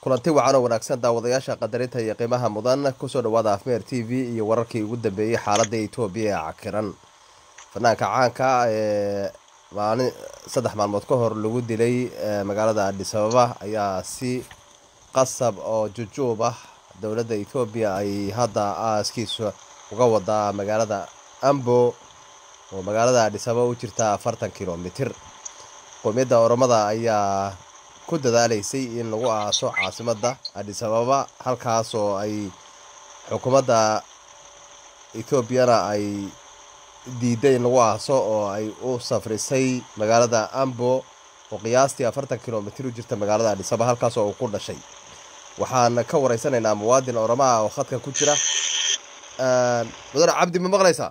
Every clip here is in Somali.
kulanti wacan oo wanaagsan daawadayaasha qadarinta iyo qiimaha mudan kusoo dhawaada afmeer t v iyo wararkii ugu dambeeyey xaalada etoobiya ee cakiran fanaanka caanka ee maalin saddex maalmood ka hor lagu dilay magaalada adis ababa ayaa si qasab oo jujuub ah dowladda etoobiya ay hadda aaskiisa uga wadaa magaalada ambo oo magaalada adis ababa u jirta afartan kilomitir qowmiyadda oromada ayaa ku dadaalaysay in lagu aaso caasimada adis ababa halkaas oo ay xukuumadda etoobiyana ay diiday in lagu aaso oo ay u safrisay magaalada ambo oo qiyaastii afartan kilomitir u jirta magaalada adis ababa halkaas oo uu ku dhashay waxaan ka wareysanaynaa muwaadin oromaha oo khadka ku jira mudane cabdi ma maqlaysaa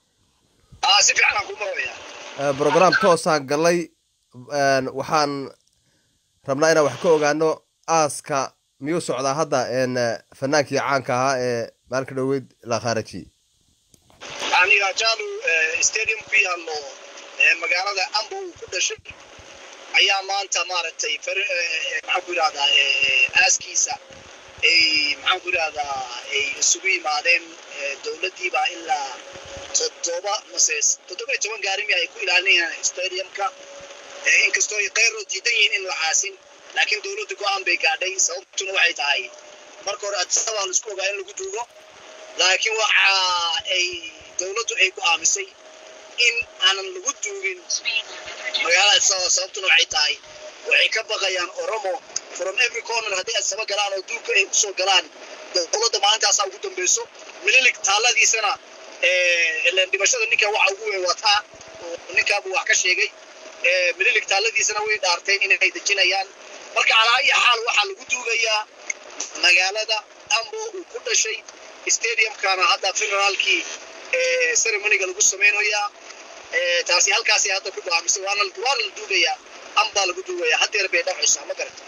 brogram toosaan galay waxaan rabnaa inaan wax ka ogaano aaska miyuu socdaa hadda fanaankii caanka ahaa ee maalinka dhoweyd la khaarajiyey aniga jalu stadium ku yaallo magaalada ambo uu ku dhashay ayaa maanta maaragtay maxaan ku yidhahdaa aaskiisa ay maxaan ku yidhahdaa ay isugu yimaadeen dowladdiibaa ilaa toddoba mase toddoba iyo toban gaarimi ay ku ilaalinayaan stadiumka inkastoo ay keyroo diidan yihiin in la aasin laakiin dowladdu go-aan bay gaadhay sababtuna waxay tahay marka hore adisabaa laisku ogaa in lagu duugo laakiin waxa ay dowladdu ay go'aamisay in aanan lagu duugin magaalada adisababa sababtuna waxay tahay waxay ka baqayaan oromo from every corner hadday adisaba galaan oo duulka ay usoo galaan dowladda maalintaasaa ugu dambeyso mililig taalladiisana ilan dhimashada ninka waxa ugu weyn wataa ninkaabuu wax ka sheegay mililig taalladiisana way dhaarteen inay dejinayaan marka calaa iyo xaal waxaa lagu duugayaa magaalada ambo uu ku dhashay stadiumkana hadda federaalkii ceremoniga lagu samaynayaa taasi halkaasay hadda ku go'aamisay waana waana la duugayaa ambaa lagu duugayaa haddeer bay dhacaysaa ma garata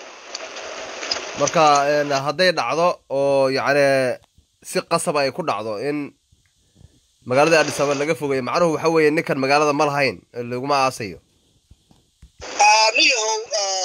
marka hadday dhacdo oo yacni si qasab ay ku dhacdo in magaalada adis ababa laga fogeeyo macnuhu waxa weeye ninkan magaalada ma lahayn laguma aasayo niyahow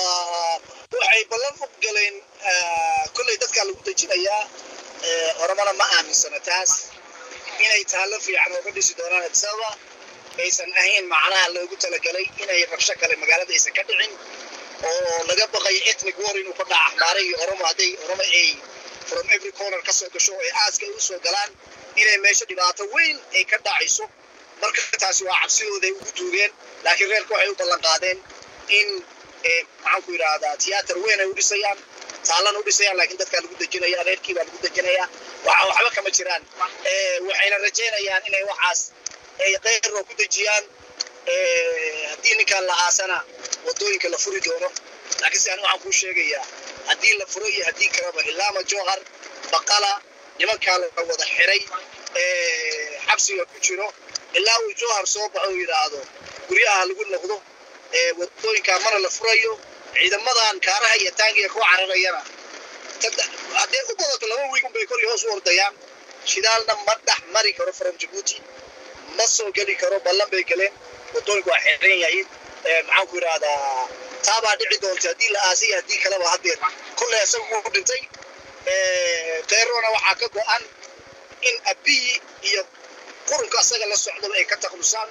waxay ballan u galeen kolley dadkaa lagu dejinayaa oromana ma aaminsana taas inay taallo fiican ooga dhisi doonaan adis ababa aysan ahayn macnaha loogu talagalay inay rabsho kale magaalada aysan ka dhicin oo laga baqayo ethnic war inuu ka dhaca axmaare iyo oromo hadday oromo ay from every corner ka soo gasho oo ay aaska ay u soo galaan inay meesha dhibaato weyn ay ka dhacayso marka taasi waa cabsidooday ugu duugeen laakiin reerka waxay u ballan qaadeen in maxaan ku yidhaahdaa tiyaatar weyn ay u dhisayaan taallan u dhisayaan laakiin dadkaa lagu dejinaya reerkii baa lagu dejinayaa waxa waxba kama jiraan waxayna rajaynayaan inay waxaas ay keyroo ku dejiyaan haddii ninkaan la aasana wadooyinka la furi doono laakiin se ani waxaan kuu sheegayaa haddii la furo iyo haddii kaleba ilaama jowhar baqala nimankaa la wada xiray xabsiga ku jiro ilaa uu jowhar soo baxo yidhaahdo guryaha lagu noqdo wadooyinkaa mana la furayo ciidamadan kaaraha iyo taangiga ku cararayana haddee u badato laba wiig unbay kor iyo hoos u ordayaan shidaalna ma dhex mari karo from jabuuti ma soo geli karo ballan bay galeen wadooyinku waa xiran yahiin maxaan ku yidhaahdaa taabaa dhici doonta haddii la aasay haddii kaleba haddeer kolley isaga wuu dhintay keyrona waxaa ka go-an in abiyi iyo qurunka asaga la socdaba ay ka taklusaan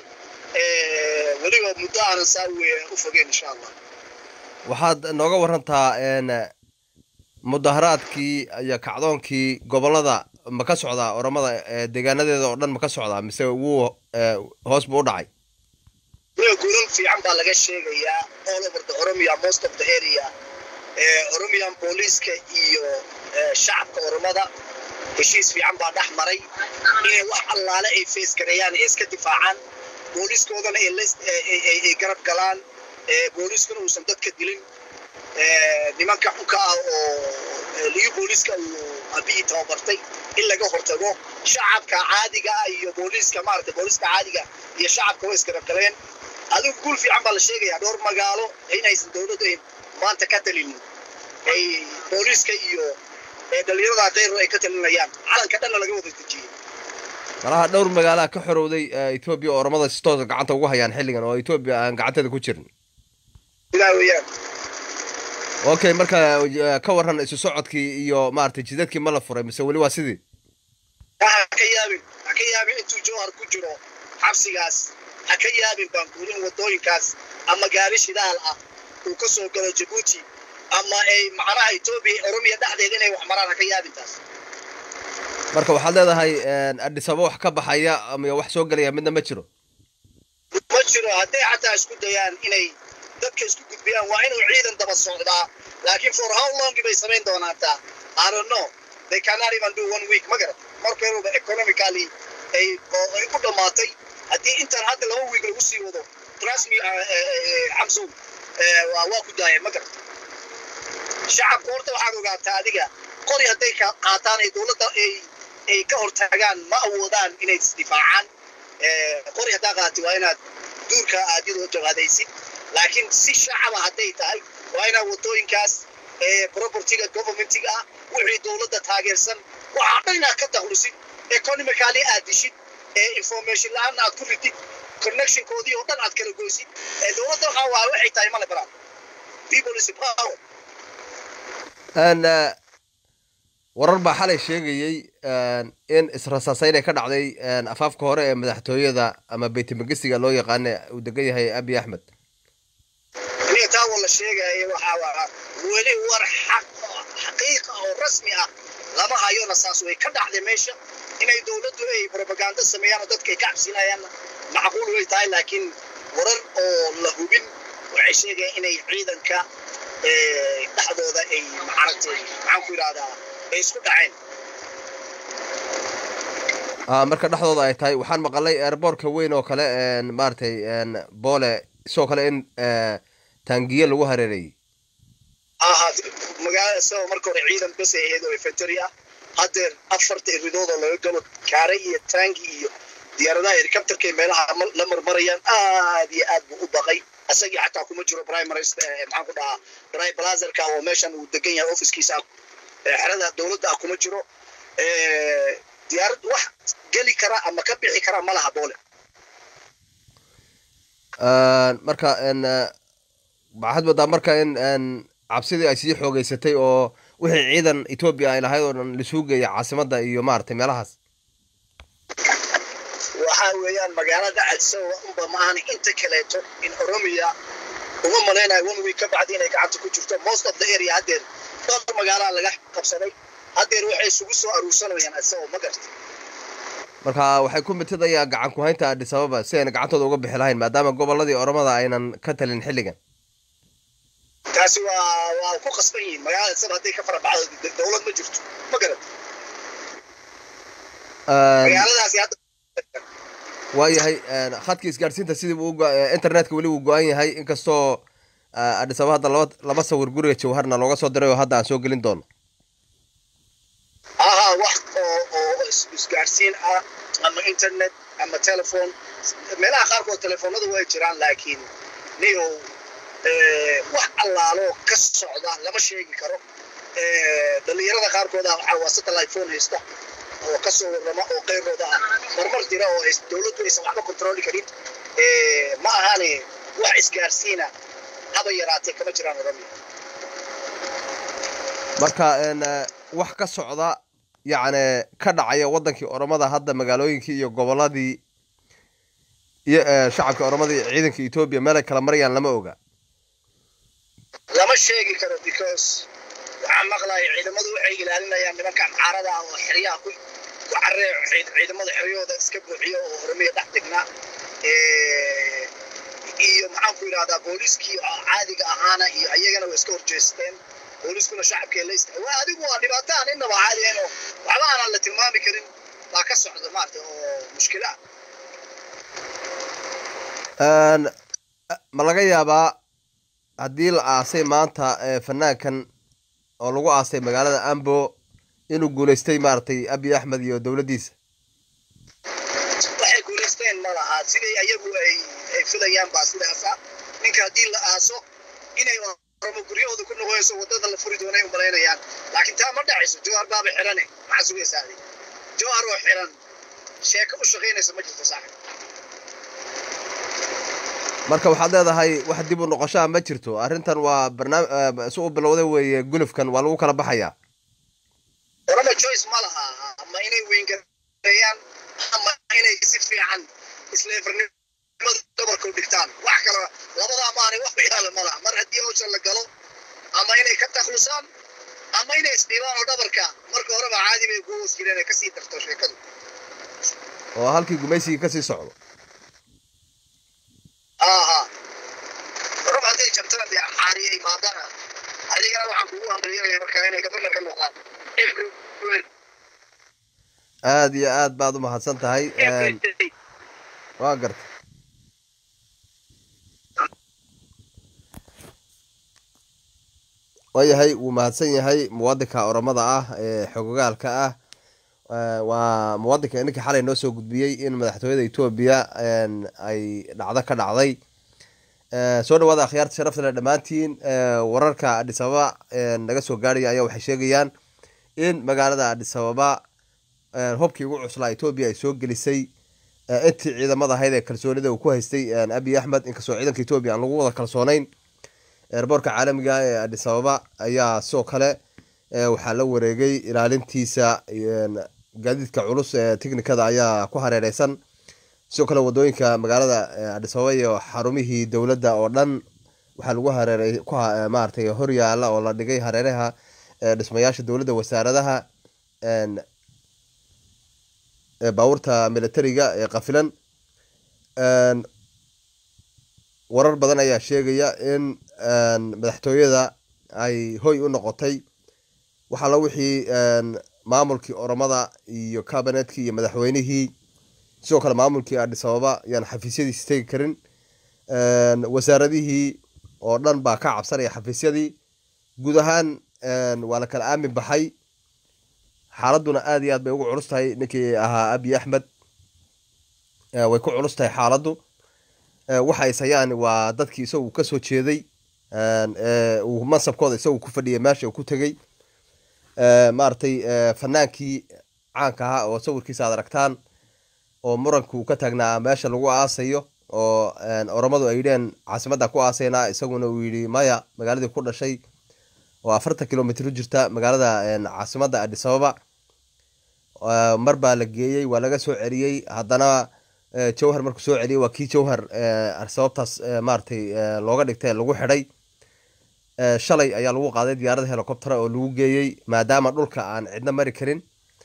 weliba muddo aanan saa u fogeen insha allah waxaad nooga warantaa mudaharaadkii iyo kacdoonkii gobolada ma ka socdaa oromada deegaanadeeda oo dhan ma ka socdaa mise wuu hoos buu u dhacay gulal fiican baa laga sheegayaa all over the oromia most of the area oromian booliiska iyo shacabka oromada heshiis fiican baa dhex maray inay wax allaale ay feesgareeyaan ay iska difaacaan booliiskoodana ay garab galaan booliiskuna uusan dadka dilin nimanka xunka ah oo liyu booliiska uu abiyi tababartay in laga hortago shacabka caadiga ah iyo booliiska maarata booliiska caadiga iyo shacabka way isgarab galeen adigu guul fiican baa la sheegayaa dhowr magaalo inaysan dowladdu ay maanta ka talinin ay booliiska iyo dhalinyarada keyr ay ka talinayaan calanka dhanna laga wada dejiyey malaha dhowr magaalaha ka xorowday etoobiya oo oromada si toosa gacanta ugu hayaan xilligan oo etoobiya aan gacanteeda ku jirin sidaa weeyaan okay marka eh, ka waran isu socodkii iyo maaragtay jidadkii ma la furay mise weli waa sidii ha ka yaabin ha ka yaabin intuu jowhar ku jiro xabsigaas ha ka yaabin baan guurin wadooyinkaas ama gaari shidaal ah uu ka soo galo jabuuti ama ay macnaha etoobiya oromiya dhexdeeda inay wax maraan ha ka yaabin taas marka waxaad leedahay adis ababa wax ka baxaya ama wax soo gelaya midna ma jiro ma jiro hadday xataa isku dayaan inay dadka isku gudbiyaan waa inuu ciidan daba socdaa laakiin for how long bay samayn doonaan taa I don't know they cannot even do one week ma garat markeeruba economically ay oo ay ku dhammaatay haddii intan hadda laba week lagu sii wado rasmi xamsu waa waa ku daaya ma garat shacabka horta waxaad ogaataa adiga qori hadday ka qaataan ay dowladda ay ay ka hortaagaan ma awoodaan inay isdifaacaan qori haddaa qaati waa inaad duurka aad iyadoo jawaadaysid laakiin si shacaba hadday tahay waa inaad wadooyinkaas ee propertyga governmentiga ah wixii dowladda taageersan waxaa dhan inaad ka dakhlisid economically aad dishid ee information la-aan aad ku ridid connectionkoodii oo dhan aad kala goysid ee dowladda waxaa waa waxay tahay male baraan people is power Een, eh, warar baa xalay sheegayey een, in israsaasayn ay ka dhacday een, afaafka hore ee madaxtooyada ama beytmagesiga loo yaqaana uu degan yahay abiy axmed aniga taa wala sheegaya waxaa waa weli war xaq xaqiiqa oo rasmi ah lama hayona saas way ka dhacday meesha inay dowladdu ay propaganda sameeyaan oo dadka ay ka cabsinayaan macquul way tahay laakiin warar oo la hubin waxay sheegayaan inay ciidanka eh, dhexdooda ay macaragtay maxaan ku yidhahdaa ay isku dhaceen Ah, marka dhexdooda ay tahay waxaan maqalay airbortka weyn oo kale een, maaragtay een, boole isoo kale in eh, taangiye lagu hareerayey aha magaalada isagoo marka hore ciidan bas ay ahayd oo infantry ah haddeer afarta iridood oo laga galo kaare iyo taangi iyo diyaaradaha helicopterka ee meelaha ma- la marmarayaan aad iyo aad buu u baqay isagii xataa kuma jiro primary eh, maxaan ku dhahaa prime blazerka oo meeshan uu degan yahay officekiisa ah eh, xerada dowladda ah kuma jiro Eh, diyaarad wax geli kara ama ka bixi kara ma laha boole Een, marka een, eh, waxaad moodaa marka in een, cabsidii ay sii xoogeysatay oo wixii ciidan etoobiya ay lahayd oo dhan lasuu geeya caasimadda iyo maaragtay meelahaas waxaa weeyaan magaalada cadsawa unba maahan inta kaleeto in oromiya uma malaynayo one week ka bacdi inay gacanta ku jirto most of the area haddeer dhowr magaalaa laga qabsaday haddeer waxay isugu soo aruursanayaan cadsawa ma garta marka waxay ku mitidayaan gacan ku haynta adis ababa si ayna gacantooda uga bixi lahayn maadaama gobolladii oromada aynan ka talin xilligan taasi waa waa ku qasban yihiin magaalada cadsawa hadday ka fara baxdo de- dowlad ma jirto ma garata Een, magaaladaasi hadda waayahay een, khadka isgaadhsiinta sidii uu go- eh, internetka weli uu go-an yahay inkastoo eh, adis ababa hadda laba laba sawir guriga jawharna looga soo diray oo hadda aan soo gelin doono aha wax oo oo is- isgaadhsiin ah ama internet ama telephone meelaha qaarkood telefoonada way jiraan laakiin niyow eh, wax allaalo ka socda lama sheegi karo Eh, dhallinyarada qaarkooda waxaa waa satellite phone haysta oo ka soo warrama oo qeyrooda ah marmar jira oo ays- dowladdu aysan waxba kontroli karin Eh, ma ahane wax isgaadhsiina haba yaraatee kama jiraan oromia marka een, eh, wax ka socda yacni ka dhacaya wadankii oromada hadda magaalooyinkii iyo gobolladii iyo eh, shacabka oromada iyo ciidanka etoobiya meel ay kala marayaan lama oga lama sheegi karo because waxaa maqlaya ciidamadu waxay ilaalinayaan nimankan caarada ah oo xeryaha ku ku caree ciid- ciidamada xeryahooda iska buuxiyo oo oromiya dhex degnaa Eh, iyo maxaan ku yidhahdaa booliiskii oo caadiga ahaana iyo ayagana way iska horjeesteen booliiskuna shacabkay la istay waa adigu waa dhibaato aan innaba caadi ahayn oo waxba aanan la tilmaami karin baa ka socda maarata oo mushkila ah Een, ma laga yaabaa haddii la aasay maanta eh, fanaankan oo lagu aasay magaalada ambo inuu guuleystay maaragtay abiy axmed iyo dowladdiisa waxay guulaysteen ma laha siday ayagu ay ay filayaan baa sidaas ah ninka haddii la aaso inay oromo guryahooda ku noqonayso wadada la furi doonay u malaynayaan laakiin taa ma dhacayso jowhar baaba xirane maxaa sugaysaa adi jowhar oo xiran sheeko u shaqaynaysa ma jirto saaxib marka waxaad leedahay wax dib u noqoshaa ma jirto arrintan waa barnaam si u bilowday weeye gulufkan waa lagu kala baxayaa orama choice ma laha ama inay weyngareeyaan ama inay si fiican isleefernimada dhabarka u dhigtaan wax kale labadaa maanay wax yaala ma laha mar haddii hawsha la galo ama inay ka taklusaan ama inay isdhiibaan oo dhabarka marka horeba caadi bay ku hoos jireen ay kasii darto sheekadu oo halkii gumaysigii kasii socdo aha rub hadday jabtana dee caariya imaadana adigana waxaan kugu amriyanaya markaa inay gabadha ka noqdaan aada iyo aad baad u mahadsan tahay waa garta waayahay wuu mahadsan yahay muwadinka oramada ah ee xogogaalka ah waa muwadinka ninkii xalay noo soo gudbiyey in madaxtooyada etoobiya ay dhacdo ka dhacday soo dhawaada akhyaarta sharafta le dhammaantiin wararka adhis ababa naga soo gaarhaya ayaa waxay sheegayaan in magaalada adhis ababa hubkii ugu cuslaa etoobiya ay soo gelisay intii ciidamada ahayd ee kalsoonida uu ku haystay abiy axmed inkastoo ciidanka etoobiya aan lagu wada kalsoonayn eerboorka caalamiga ee adhis ababa ayaa sidoo kale waxaa la wareegay ilaalintiisa gaadiidka culus ee tiknikada ayaa ku hareereysan sidoo kale wadooyinka magaalada adhis ababa iyo xarumihii dowladda oo dhan waxaa lagu hareeray maaragtay horyaala oo la dhigay hareeraha dhismayaasha dowladda wasaaradaha baabuurta militariga ee qafilan warar badan ayaa sheegaya in madaxtooyada ay hoy u noqotay waxaala wixii maamulkii oromada iyo cabinetkii iyo madaxweynihii sidoo kale maamulkii adhis ababa yaan xafiisyadiisi tegi karin wasaaradihii oo dhan baa ka cabsanaya xafiisyadii guud ahaan waa la kala aamin baxay xaaladuna aada iyo aad bay ugu culus tahay ninkii ahaa abiy axmed way ku culus tahay xaaladdu waxa is hayaan waa dadkii isagu kasoo jeeday uu mansabkooda isagu ku fadhiyay meesha uu ku tegey maaragtay fanaankii caanka ahaa oo sawirkiisa aad aragtaan oo muranku ka taagnaa meesha lagu aasayo oo oromadu ay yidheen caasimadda ku aasaynaa isaguna uu yidhi maya magaaladii ku dhashay oo afartan kilomitr u jirta magaalada caasimadda adhis ababa mar baa la geeyey waa laga soo celiyey haddana jawhar markuu soo celiyey waa kii jawhar sababtaas maaragtay looga dhigtay lagu xidhay shalay ayaa lagu qaaday diyaarada helicoptera oo lagu geeyey maadaama dhulka aan cidna mari karin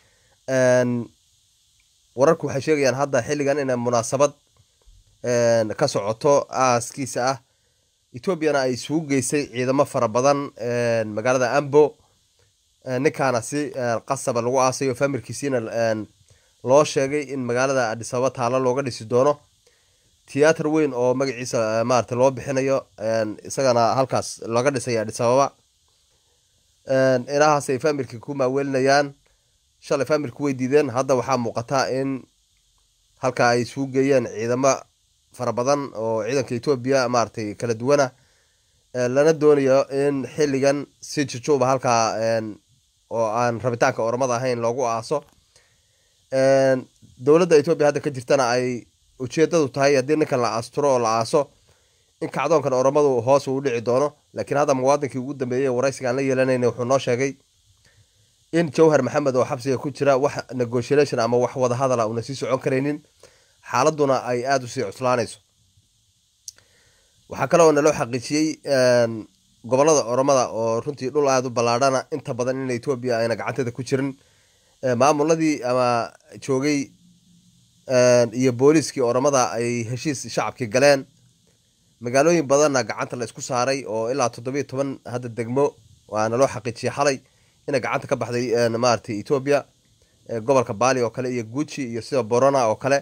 wararku waxay sheegayaan hadda xilligan inay munaasabad ka socoto aaskiisa ah etoobiyana ay isugu geysay ciidamo fara badan magaalada ambo ninkaana si qasaba lagu aasayo famirkiisiina loo sheegay in magaalada adhis ababa taalo looga dhisi doono tiyaatar weyn oo magaciisa maarata loo bixinayo isagana halkaas laga dhisay adhis ababa inahaas ay famirka ku maaweelinayaan shalay famirku way diideen hadda waxaa muuqata in halka ay isugu geeyeen ciidamo fara badan oo ciidanka etoobiya maaragtay kala duwana lana doonayo in xilligan si jujuuba halkaa oo aan rabitaanka oromada ahayn loogu aaso dowladda etoobiya hadda ka jirtana ay ujeedadu tahay haddii ninkan la asturo oo la aaso in kacdoonkan oromadu hoos uu dhici doono laakiin hadda muwaadinkii ugu dambeeyey waraysiga aan la yeelanayna wuxuu noo sheegay in jawhar maxamed oo xabsiga ku jira wax negotiation ama wax wada hadala una sii socon karaynin xaaladuna ay aada usii cuslaanayso waxaa kale oo naloo xaqiijiyey gobolada oromada oo runtii dhul aada u ballaadhana inta badan in etoobiya ayna gacanteeda ku jirin maamuladii ama joogay iyo booliiskii oromada ay heshiis shacabkii galeen magaalooyin badanna gacanta la isku saaray oo ilaa toddobiyo toban hadda degmo waa naloo xaqiijiyey xalay inay gacanta ka baxday maaragtay etoobiya gobolka baali oo kale iyo guuji iyo sida borona oo kale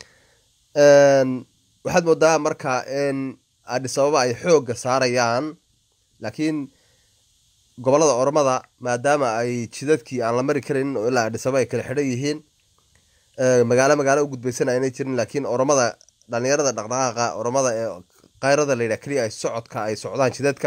waxaad moodaa marka in adhis ababa ay xoogga saarayaan laakiin gobolada oromada maadaama ay jidadkii aan la mari karin oo ilaa adhis ababa ay kala xidhan yihiin magaalo magaalo u gudbaysan aynay jirin laakiin oromada dhalinyarada dhaqdhaqaaqa oromada ee kayrada la yidhaha keliya ay socodka ay socdaan jidadka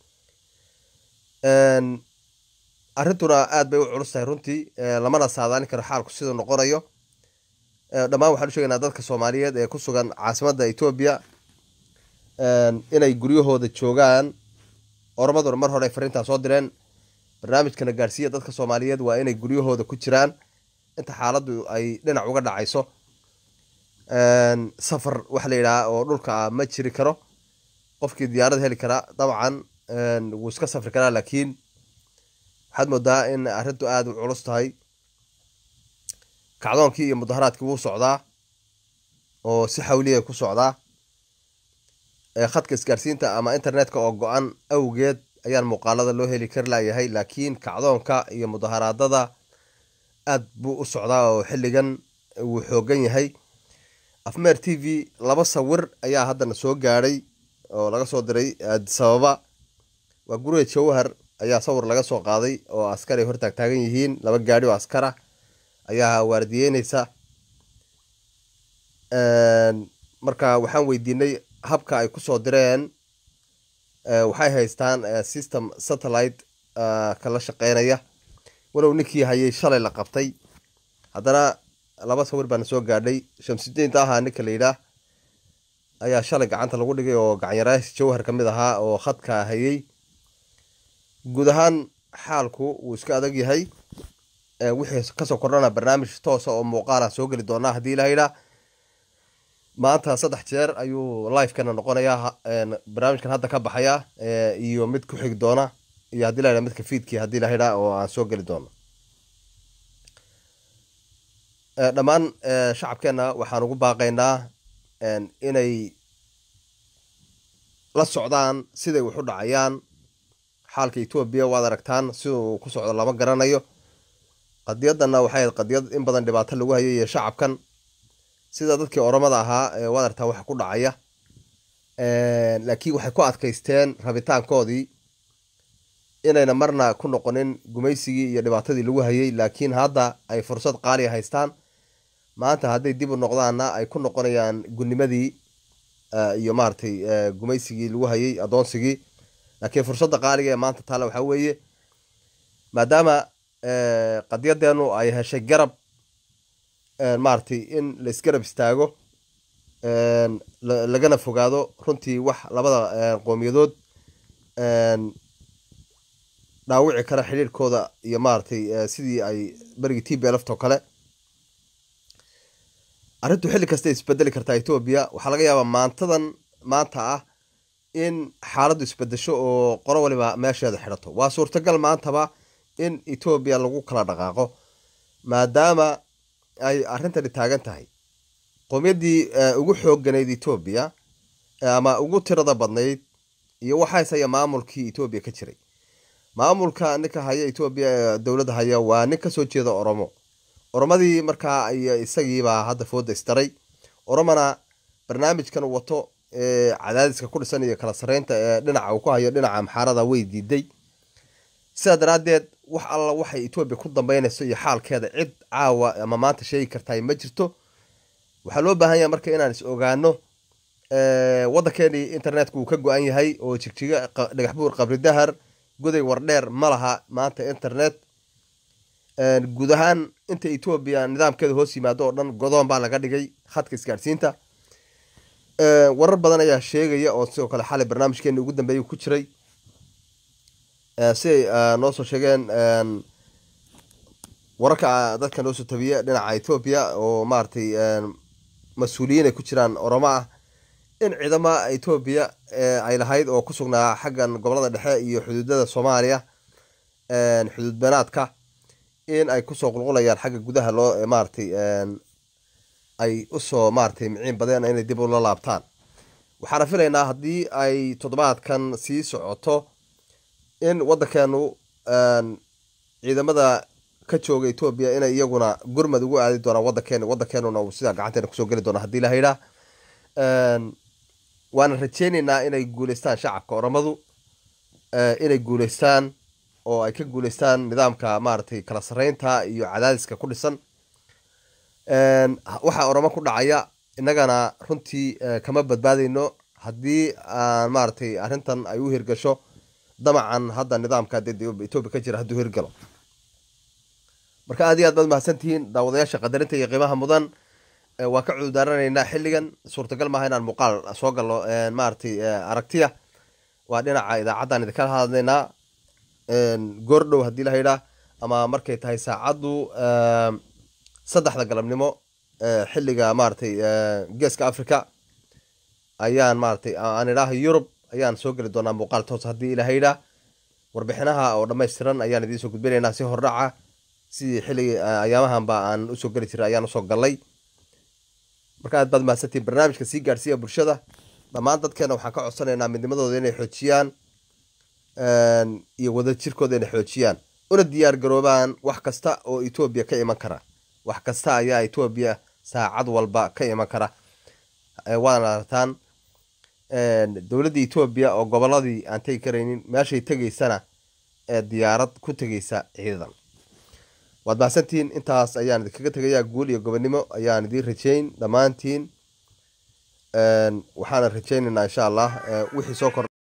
arrintuna aad bay u culus tahay runtii lamana saadaalin karo xaalku siduu noqonayo dhammaan waxaan u sheegaynaa dadka soomaaliyeed ee ku sugan caasimadda etoobiya inay guryahooda joogaan oromaduna mar hore ay fariintaa soo direen barnaamijkana gaadhsiiya dadka soomaaliyeed waa inay guryahooda ku jiraan inta xaaladdu ay dhinac uga dhacayso safar waxa la yidhaha oo dhulka ah ma jiri karo qofkii diyaarad heli karaa dabcan wuu iska safri karaa laakiin waxaad moodaa in arrintu aada u culus tahay kacdoonkii iyo mudaharaadkii wuu socdaa oo si xawliya ku socdaa khadka isgaarsiinta ama internetka oo go-an awgeed ayaan muuqaalada loo heli kari layahay laakiin kacdoonka iyo mudaharaadada aad buu u socdaa oo xilligan wuu xoogan yahay afmeer t v laba sawir ayaa haddana soo gaadhay oo laga soo diray sababa waa guriga jawhar ayaa sawir laga soo qaaday oo askar ay hortaag taagan yihiin laba gaadhi oo askara ayaa waardiyeyneysa marka waxaan weydiinay habka ay kusoo direen waxay haystaan system satellite kala shaqeynaya walow ninkii hayay shalay la qabtay haddana laba sawir baana soo gaadhay shamsidiinta ahaa ninka la yidhaah ayaa shalay gacanta lagu dhigay oo gacanyaraas jawhar ka mid ahaa oo khadka hayay guud ahaan xaalku wuu iska adag yahay wixii kasoo kordhana barnaamij toosa oo muuqaala soo geli doonaa haddii la yidhaa maanta saddex jeer ayuu livekana noqonayaa barnaamijkan hadda ka baxaya iyo mid ku xigi doona iyo haddii la yidhaha midka fiidkii haddii la yidhaa oo aan soo geli doono dhammaan shacabkeenna waxaan ugu baaqaynaa inay la socdaan siday wax u dhacayaan xaalka etoobiya waad aragtaan siduu ku socdo lama garanayo qadiyadanna waxay ahayd qadiyad in badan dhibaato lagu hayay iyo shacabkan sida dadkii oromada ahaa waad aragtaan waxa ku dhacaya laakiin waxay ku adkaysteen rabitaankoodii inayna marna ku noqonin gumaysigii iyo dhibaatadii lagu hayay laakiin hadda ay fursad qaaliya haystaan maanta hadday dib u noqdaanna ay ku noqonayaan gunimadii iyo maaragtay gumaysigii lagu hayay adoonsigii laakiin fursadda qaaliga ee maanta taale waxaa weeye maadaama qadiyadeenu ay heshay garab maaragtay in la isgarab istaago lagana fogaado runtii wax labada qowmiyadood dhaawici kara xidhiirkooda iyo maaragtay sidii ay berigii t b lftoo kale arrintu xilli kasta isbedeli kartaa etoobiya waxaa laga yaabaa maantadan maanta ah in xaaladdu isbedesho oo qolo waliba meesheeda xidhato waa suurtagal maantaba in etoobiya lagu kala dhaqaaqo maadaama ay arrintani taagan tahay qowmiyaddii ugu xoogganayd etoobiya ama ugu tirada badnayd iyo waxaysaya maamulkii etoobiya ka jiray maamulka ninka haya etoobiya ee dowladda haya waa nin kasoo jeeda oromo oromadii markaa iyo isagiibaa hadda fooda isdaray oromona barnaamijkan wato cadaadiska ku dhisan iyo kala sareynta ee dhinaca uu ku hayo dhinaca amxaarada way diiday sidaa daraaddeed wax alla waxay etoobiya ku dambeynayso iyo xaalkeeda cid caawa ama maanta sheegi kartaa ma jirto waxaa loo baahan yahay marka inaan is ogaano waddankeenii internetka uu ka go-an yahay oo jigjiga dhagax buur qabri dahar goday wardheer ma laha maanta internet guud ahaan inta etoobiya nidaamkeeda hoos yimaado oo dhan godoon baa laga dhigay khadka isgaadhsiinta warar badan ayaa sheegaya oo sidoo kale xalay barnaamijkeeni ugu dambeeyay ku jiray siday noo soo sheegeen wararka dadka noo soo tabiya dhinaca etoobiya oo maaragtay mas-uuliyiin ay ku jiraan oromo ah in ciidama etoobiya ay lahayd oo ku sugnaa xaggan gobolada dhexe iyo xuduudada soomaaliya xuduud beenaadka in ay kusoo qulqulayaan xagga gudaha loo maaragtay ay usoo maaragtay miciin badeen inay dib ula laabtaan waxaana filaynaa haddii ay toddobaadkan sii socoto in waddankeenu ciidamada ka jooga etoobiya inay iyaguna gurmad ugu aadi doonaan waddankeena waddankeenuna uu sidaa gacanteena kusoo geli doona haddii la haydhaa waana rajeyneynaa inay guuleystaan shacabka oromadu inay guuleystaan oo ay ka guuleystaan nidaamka maaragtay kala sareynta iyo cadaadiska ku dhisan waxaa oromo ku dhacaya innagana runtii kama badbaadeyno haddii aan maaragtay arrintan ay u hirgasho damacan hadda nidaamka etoobiya ka jira hadduu hirgalo marka aad iyo aad baad mahadsantihiin daawadayaasha qadarinta iyo qiimaha mudan waan ka cududaaranaynaa xilligan suurtagal maaha inaan muuqaal soo galno maaragtay aragtiya waa dhinaca idaacaddan idinka hadlaynaa goordhow haddii la haydhaa ama markay tahay saacaddu saddexda galabnimo xilliga maaragtay geeska africa ayaan maaragtay aan idhaaha yurub ayaan soo geli doonaa muuqaal toos haddii ila haydhaa warbixinaha oo dhammaystiran ayaan idiin soo gudbinaynaa si hordhaca sidii xilligii ayaamahanba aan usoo geli jiray ayaan usoo gallay marka aad baad mahadsantiin barnaamijka sii gaadhsiiya bulshada dhammaan dadkeena waxaan ka codsanaynaa midnimadooda inay xoojiyaan iyo wadajirkooda inay xoojiyaan una diyaar garoobaan wax kasta oo etoobiya ka iman kara wax kasta ayaa etoobiya saacad walba ka iman kara waana aragtaan dowladda etoobiya oo goboladii aan tegi karaynin meeshay tegaysana ee diyaarad ku tegaysa ciidan waad mahadsantihiin intaas ayaan idinkaga tegayaa guul iyo gobonimo ayaan idiin rajayn dhammaantiin waxaana rajaynaynaa insha allah wixii soo kor